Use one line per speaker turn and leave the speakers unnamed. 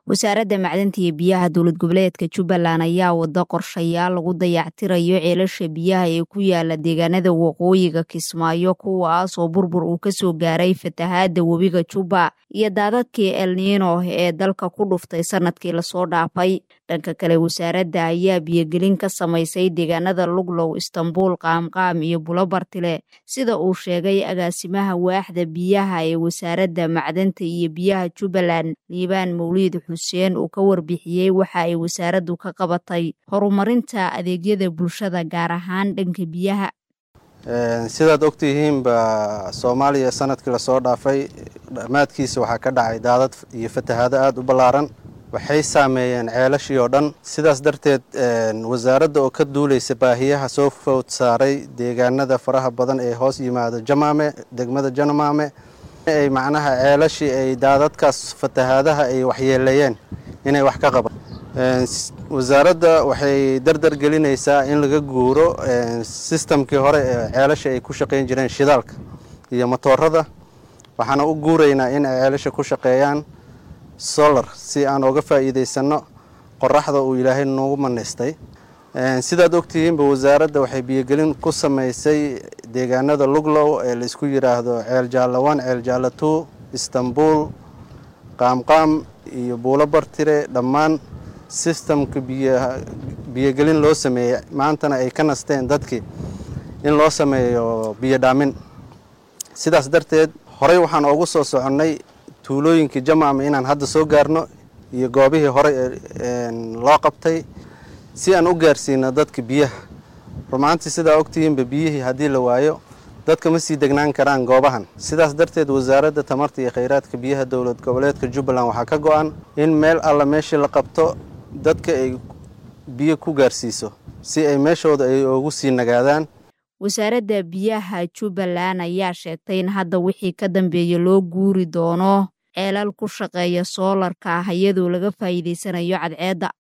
wasaaradda macdanta iyo biyaha dowlad goboleedka jubbaland ayaa wada qorshayaal lagu dayactirayo ceelasha biyaha ee ku yaala deegaanada waqooyiga kismaayo kuwaas oo burbur uu kasoo gaaray fatahaada webiga jubba iyo daadadkii elniino ee dalka ku dhuftay sanadkii lasoo dhaafay dhanka kale wasaaradda ayaa biyogelin ka samaysay deegaanada luglow istanbuul qaamqaam iyo bulobartile sida uu sheegay agaasimaha waaxda biyaha ee wasaaradda macdanta iyo biyaha jubbaland liibaan mawliid xuseen uu ka warbixiyey waxa ay wasaaraddu ka qabatay horumarinta adeegyada bulshada gaar ahaan dhanka biyaha
sidaad ogtihiinba soomaaliya sanadkii lasoo dhaafay dhammaadkiisa waxaa ka dhacay daadad iyo fatahaado aada u ballaaran waxay saameeyeen ceelashii oo dhan sidaas darteed wasaaradda oo ka duulaysa baahiyaha soo food saaray deegaanada faraha badan ee hoos yimaada jamaame degmada janamaame ay macnaha ceelashii ay daadadkaas fatahaadaha ay waxyeeleeyeen inay wax ka qaban wasaaradda waxay dardar gelinaysaa in laga guuro sistamkii hore ee ceelasha ay ku shaqayn jireen shidaalka iyo motoorada waxaana u guuraynaa in ay ceelasha ku shaqeeyaan solar si aan oga faa'iidaysanno qoraxda uu ilaahay noogu manaystay sidaad ogtihiinba wasaaradda waxay biyogelin ku samaysay deegaanada luglow ee laisku yidhaahdo ceel jaalla one ceel jaalla two istanbuul qaamqaam iyo buulo bartire dhammaan sistamka biyogelin loo sameeyey maantana ay ka nasteen dadkii in loo sameeyo biyo dhaamin sidaas darteed horey waxaan oogu soo soconnay tuulooyinkii jamaama inaan hadda soo gaarno iyo goobihii hore loo qabtay si aan u gaarsiino dadka biyaha rumaantii sidaa ogtihiinba biyihii haddii la waayo dadka ma sii degnaan karaan goobahan sidaas darteed wasaaradda tamarta iyo khayraadka biyaha dowlad goboleedka jubbaland waxaa ka go-an in meel alla meeshii la qabto dadka ay biyo ku gaarsiiso si ay meeshooda ay ugu sii nagaadaan
wasaaradda biyaha jubbaland ayaa sheegtay in hadda wixii ka dambeeya loo guuri doono ceelal ku shaqeeya soolarka ah iyadoo laga faa'iidaysanayo cadceedda